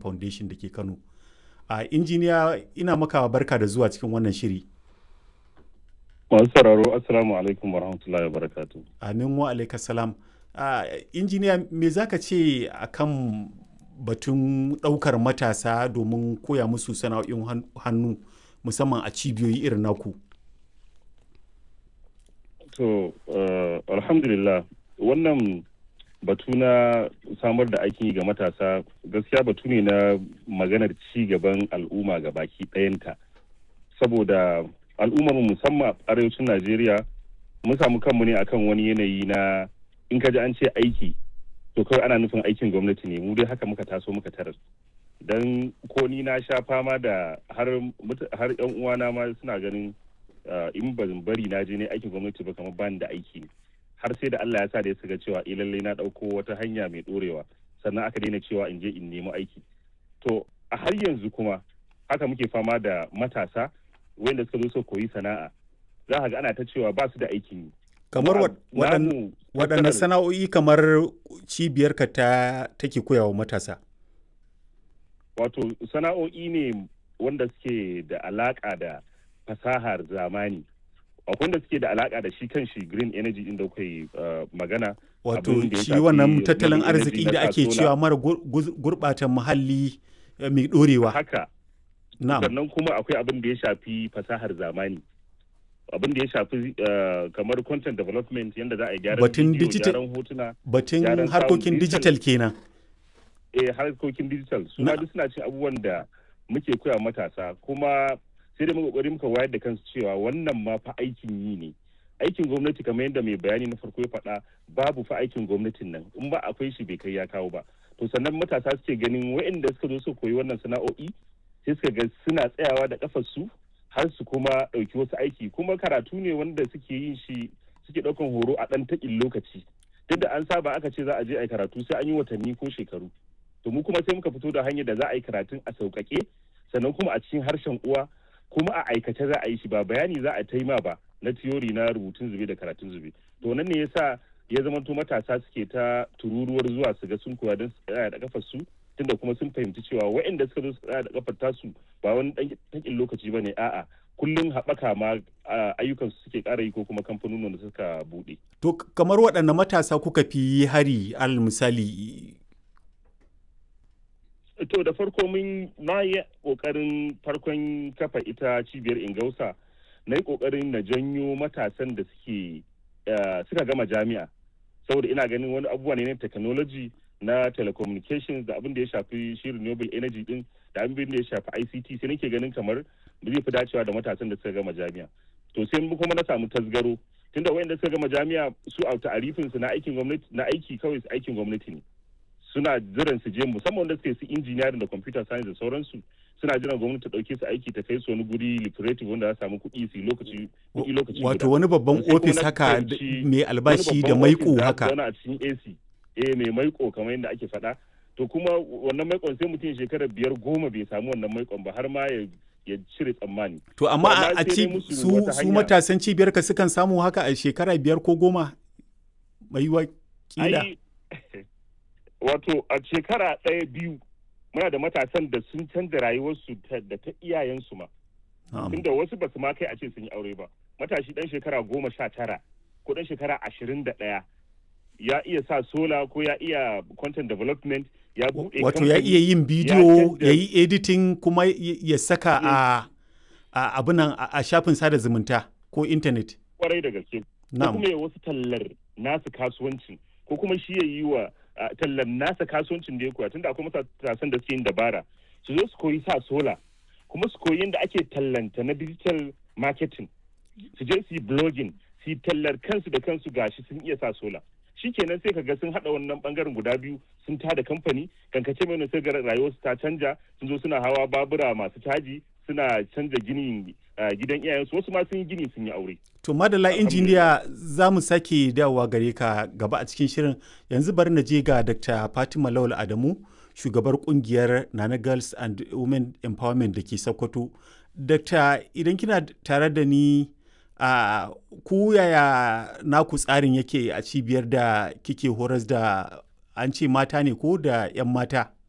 foundation da ke kano a injiniya ina maka barka da zuwa cikin wannan shiri masu sauraro assalamu alaikum warahmatullahi wabarakatuh amin wa alaikasalam uh, injiniya me za ka ce akan batun ɗaukar matasa domin koya musu sana'o'in hannu musamman a cibiyoyi irin naku to uh, alhamdulillah wannan batu na samar da aikin yi ga matasa gaskiya batu ne na maganar ci gaban al'umma ga baki ɗayanta saboda al'ummar musamman a arewacin najeriya mun samu kanmu ne akan wani yanayi na in ka ji an ce aiki to kawai ana nufin aikin gwamnati ne mu dai haka muka taso muka tarar don ko ni na sha fama da har har yan uwana ma suna ganin in ba bari na je ne aikin gwamnati ba kamar bani da aiki ne har sai da Allah ya sa da ya ga cewa eh lallai na dauko wata hanya mai dorewa sannan aka daina cewa in je in nemi aiki to a har yanzu kuma haka muke fama da matasa wanda suka zo su koyi sana'a za ka ga ana ta cewa ba su da aikin yi kamar waɗanne sana'o'i kamar cibiyarka ta take koyawa matasa wato sana'o'i ne wanda suke da alaƙa da fasahar zamani akwai wanda suke da alaƙa da shi kan shi green energy din da kai magana wato shi wannan tattalin arziki da ake cewa mara gurɓata muhalli mai ɗorewa haka sannan kuma akwai abin da ya shafi fasahar zamani abin da ya shafi kamar content development yadda za a yi gyaran batun digital hotuna batun harkokin digital kenan eh harkokin digital su ma duk suna cin abubuwan da muke koya matasa kuma sai da muka kokari muka wayar da kansu cewa wannan ma fa aikin yi ne aikin gwamnati kamar yadda mai bayani na farko ya faɗa babu fa aikin gwamnatin nan in ba akwai shi bai kai ya kawo ba to sannan matasa suke ganin waɗanda suka zo su koyi wannan sana'o'i sai suka ga suna tsayawa da kafar su har su kuma ɗauki wasu aiki kuma karatu ne wanda suke yin shi suke ɗaukan horo a ɗan taƙin lokaci duk da an saba aka ce za a je a yi karatu sai an yi watanni ko shekaru to mu kuma sai muka fito da hanyar da za a yi karatun a sauƙaƙe sannan kuma a cikin harshen uwa kuma a aikace za a yi shi ba bayani za a taima ba na tiyori na rubutun zube da karatun zube to nan ne yasa ya zamanto matasa suke ta tururuwar zuwa su ga sun koya don su tsaya da kafar su tunda kuma sun fahimci cewa waɗanda suka zo su tsaya da kafar tasu ba wani ɗan lokaci ba ne a'a kullum haɓaka ma ayyukan su suke ƙara yi ko kuma kamfanonin da suka buɗe. To kamar waɗanne matasa kuka fi hari al misali To da farko mun na yi ƙoƙarin farkon kafa ita cibiyar Ingausa na yi ƙoƙarin na janyo matasan da suke suka gama jami'a saboda ina ganin wani abubuwa ne na technology na telecommunications da abin da ya shafi shi renewable energy din da abin da ya shafi ICT sai nake ganin kamar zai fi dacewa da matasan da suka gama jami'a to sai kuma na samu tasgaro tunda wayanda suka gama jami'a su a ta'arifin su na aikin gwamnati na aiki kawai su aikin gwamnati ne suna jiran su je musamman wanda suke su engineering da computer science da sauransu suna jiran gwamnati ta dauke su aiki ta kai su wani guri lucrative wanda za samu kuɗi su lokaci kuɗi lokaci wato wani babban ofis haka mai albashi da maiko haka a cikin AC eh mai maiko kamar yadda ake faɗa to kuma wannan maikon sai mutum shekarar biyar goma bai samu wannan maikon ba har ma ya ya cire tsammani. To amma a ci su, su matasan cibiyar ka sukan samu haka a shekara biyar ko goma mai kila. Wato a shekara ɗaya biyu muna da matasan da sun canza rayuwarsu da ta iyayensu ma. Tunda wasu ba su ma kai a ce sun yi aure ba. Matashi ɗan shekara goma sha tara ko ɗan shekara ashirin da ɗaya ya iya sa sola ko ya iya content development ya buɗe wato ya iya yin bidiyo ya yi editing kuma ya saka a abinan a shafin sada zumunta ko intanet kwarai da gaske ko kuma ya wasu tallar nasu kasuwancin ko kuma shi ya yi wa tallar nasa kasuwancin da ya koya tunda akwai matasan da suke yin dabara su zo su koyi sa sola kuma su koyi yadda ake tallanta na digital marketing su je su yi blogging su yi tallar kansu da kansu gashi sun iya sa sola shikenan sai kaga sun hada wannan bangaren guda biyu sun tada kamfani kankace mai sai rayuwarsu ta canja sun zo suna hawa babura masu caji suna canza ginin gidan iyayensu wasu ma sun yi gini sun yi aure to madala injiniya za mu sake dawowa gare ka gaba a cikin shirin yanzu bari na je ga dr fatima lawal adamu shugabar kungiyar nana girls and women empowerment da ke sokoto dr idan kina tare da ni a uh, ku yaya naku tsarin yake a cibiyar da kike horas da an ce mata ne ko da 'yan mata